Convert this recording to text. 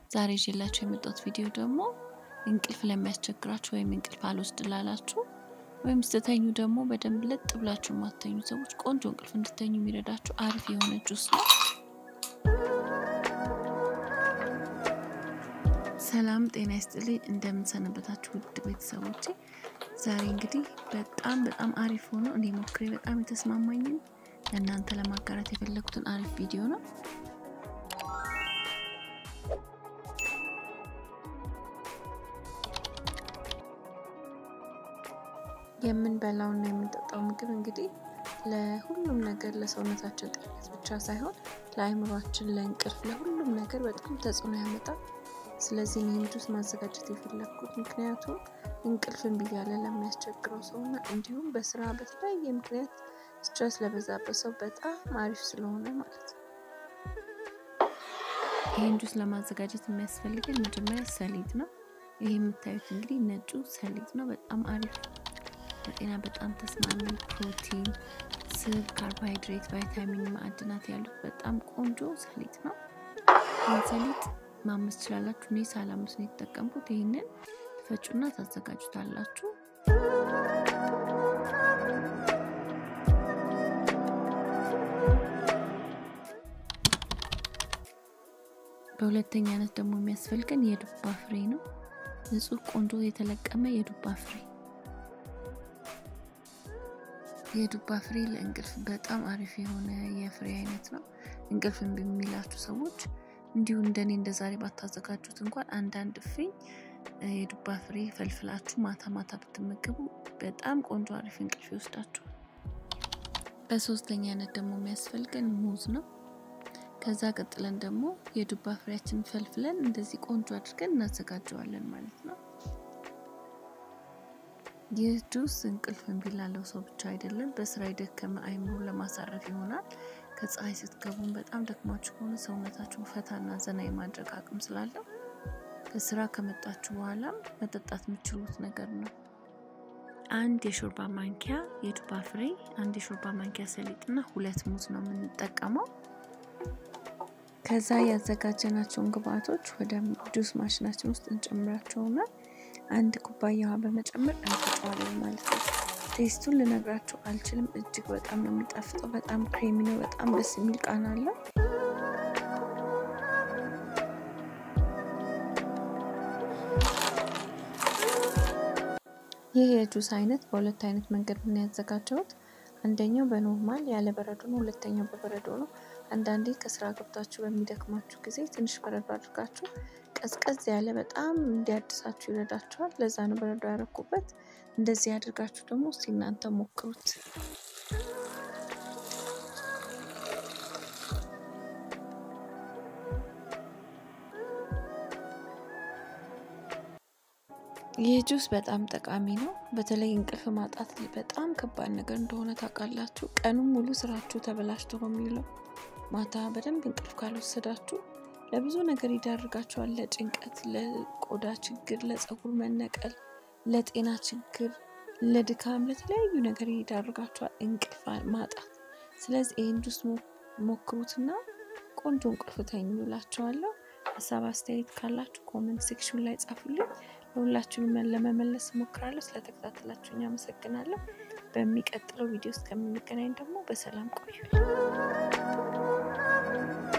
ዛሬ ይዤላችሁ የመጣሁት ቪዲዮ ደግሞ እንቅልፍ ለሚያስቸግራችሁ ወይም እንቅልፍ አልወስድ ላላችሁ ወይም ስተተኙ ደግሞ በደንብ ለጥ ብላችሁ የማትተኙ ሰዎች ቆንጆ እንቅልፍ እንድተኙ የሚረዳችሁ አሪፍ የሆነ ጁስ ነው። ሰላም ጤና ይስጥልኝ። እንደምንሰነበታችሁ ውድ ቤተሰቦቼ፣ ዛሬ እንግዲህ በጣም በጣም አሪፍ ሆኖ እኔ ሞክሬ በጣም የተስማማኝን ለእናንተ ለማጋራት የፈለጉትን አሪፍ ቪዲዮ ነው። የምንበላውና የምንጠጣው ምግብ እንግዲህ ለሁሉም ነገር ለሰውነታችን ጤንነት ብቻ ሳይሆን ለአእምሯችን፣ ለእንቅልፍ፣ ለሁሉም ነገር በጣም ተጽዕኖ ያመጣል። ስለዚህ ይህን ጁስ ማዘጋጀት የፈለግኩት ምክንያቱም እንቅልፍ እምቢ እያለ ለሚያስቸግረው ሰውና እንዲሁም በስራ በተለያየ ምክንያት ስትረስ ለበዛበት ሰው በጣም አሪፍ ስለሆነ ማለት ነው። ይህን ጁስ ለማዘጋጀት የሚያስፈልገን መጀመሪያ ሰሊጥ ነው። ይህ የምታዩት እንግዲህ ነጩ ሰሊጥ ነው። በጣም አሪፍ ለጤና በጣም ተስማሚ ፕሮቲን፣ ስብ፣ ካርቦሃይድሬት፣ ቫይታሚን፣ ማዕድናት ያሉት በጣም ቆንጆ ሰሊጥ ነው። ይህን ሰሊጥ ማመስ ትችላላችሁ። እኔ ሳላምስ ነው የተጠቀምኩት። ይህንን ፈጩና ታዘጋጁታላችሁ። በሁለተኛነት ደግሞ የሚያስፈልገን የዱባ ፍሬ ነው። ንጹህ ቆንጆ የተለቀመ የዱባ ፍሬ የዱባ ፍሬ ለእንቅልፍ በጣም አሪፍ የሆነ የፍሬ አይነት ነው። እንቅልፍ እምቢ የሚላችሁ ሰዎች እንዲሁ እንደኔ እንደ ዛሬ ባታዘጋጁት እንኳን አንዳንድ ፍኝ የዱባ ፍሬ ፈልፍላችሁ ማታ ማታ ብትመገቡ በጣም ቆንጆ አሪፍ እንቅልፍ ይወስዳችኋል። በሶስተኛነት ደግሞ የሚያስፈልገን ሙዝ ነው። ከዛ ቀጥለን ደግሞ የዱባ ፍሬያችን ፈልፍለን እንደዚህ ቆንጆ አድርገን እናዘጋጀዋለን ማለት ነው። ይህ ጁስ እንቅልፍ እምቢ ላለው ሰው ብቻ አይደለም፣ በስራ የደከመ አይምሮ ለማሳረፍ ይሆናል። ከፀሐይ ስትገቡም በጣም ደክማችሁ ከሆነ ሰውነታችሁን ፈታና ዘና የማድረግ አቅም ስላለው ከስራ ከመጣችሁ በኋላም መጠጣት የምችሉት ነገር ነው። አንድ የሾርባ ማንኪያ የዱባ ፍሬ፣ አንድ የሾርባ ማንኪያ ሰሊጥና ሁለት ሙዝ ነው የምንጠቀመው። ከዛ ያዘጋጀናቸውን ግብአቶች ወደ ጁስ ማሽናችን ውስጥ እንጨምራቸውና አንድ ኩባያ ውሃ በመጨመር እንፈጨዋለን ማለት ነው። ቴስቱን ልነግራችሁ አልችልም። እጅግ በጣም ነው የሚጣፍጠው። በጣም ክሬሚ ነው። በጣም ደስ የሚል ቃና አለው። ይህ የጁስ አይነት በሁለት አይነት መንገድ ምን ያዘጋጀሁት፣ አንደኛው በኖርማል ያለ በረዶ ነው። ሁለተኛው በበረዶ ነው። አንዳንዴ ከስራ ገብታችሁ በሚደክማችሁ ጊዜ ትንሽ በረዶ አድርጋችሁ ቀዝቀዝ ያለ በጣም እንዲያድሳችሁ ይረዳችኋል። ለዛ ነው በረዶ ያረኩበት። እንደዚህ ያድርጋችሁ ደግሞ እስቲ እናንተ ሞክሩት። ይህ ጁስ በጣም ጠቃሚ ነው። በተለይ እንቅልፍ ማጣት በጣም ከባድ ነገር እንደሆነ ታውቃላችሁ። ቀኑን ሙሉ ስራችሁ ተበላሽቶ ነው የሚውለው። ማታ በደንብ እንቅልፍ ካልወሰዳችሁ ለብዙ ነገር ይዳርጋችኋል። ለጭንቀት፣ ለቆዳ ችግር፣ ለፀጉር መነቀል፣ ለጤና ችግር፣ ለድካም፣ ለተለያዩ ነገር ይዳርጋችኋል እንቅልፍ ማጣት። ስለዚህ ይህን ጁስ ሞክሩትና ቆንጆ እንቅልፍ ተኙ እላችኋለሁ። ሀሳብ አስተያየት ካላችሁ ኮመንት ሴክሽን ላይ ጻፉልኝ። ለሁላችሁም ለመመለስ እሞክራለሁ። ስለተከታተላችሁኝ አመሰግናለሁ። በሚቀጥለው ቪዲዮ እስከምንገናኝ ደግሞ በሰላም ቆዩ።